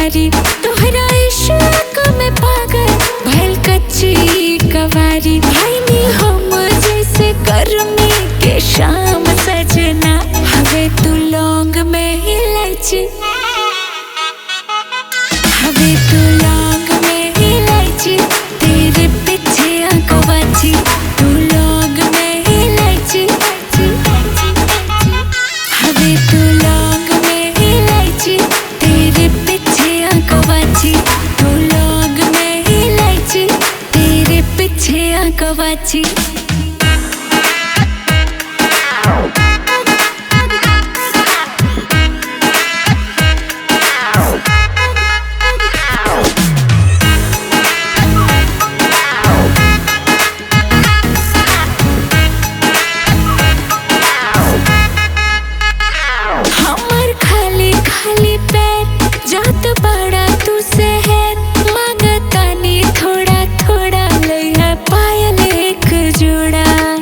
कवारी तोहरा इश्क में पागल भइल कच्ची कवारी भाई नी हम जैसे गर्मी के शाम सजना हवे तू लौंग में इलायची हवे तू लौंग में इलायची तेरे पीछे आंकवाची तू लौंग में इलायची हवे तू लौंग में इलायची तेरे पीछे आंकवाची तू लौंग में इलायची तेरे पीछे आंकवाची हमर खाली खाली पैर जात बड़ा तू शहर मांगतानी थोड़ा थोड़ा लइहा पायल एक जोड़ा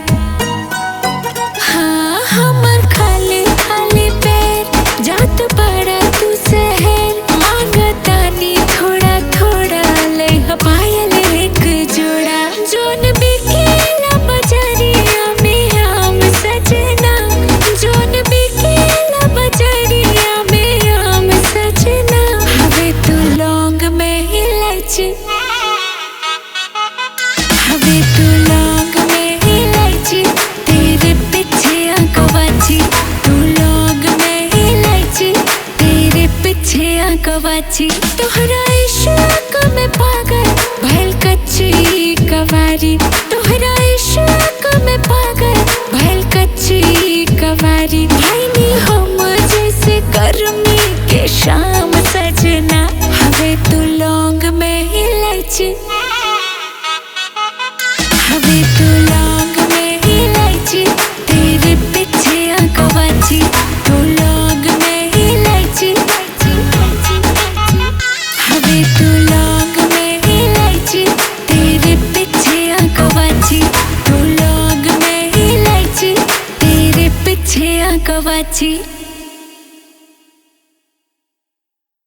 हाँ हमर खाली खाली पैर जात बड़ा तू शहर मांगतानी थोड़ा थोड़ा लइहा पायल एक जोड़ा जोन बिकेला बजरिया में आम सजना जोन बिकेला बजरिया में आम सजना हवे तू लौंग में इलायची हवे तू लौंग में इलायची तेरे पीछे आंकवाची तू लौंग में इलायची तेरे पीछे आंकवाची तोहरा इश्क में पागल भइल कच्ची कवारी तोहरा इश्क में पागल भइल कच्ची कवारी भाई नी हम जैसे गर्मी के शाम सजना हवे तू लौंग में इलायची हवे तू लौंग में इलायची तेरे पीछे आंकवाची तू लौंग में इलायची हवे तू लौंग में इलायची तेरे पीछे आंकवाची तू लौंग में इलायची तेरे पीछे आंकवाची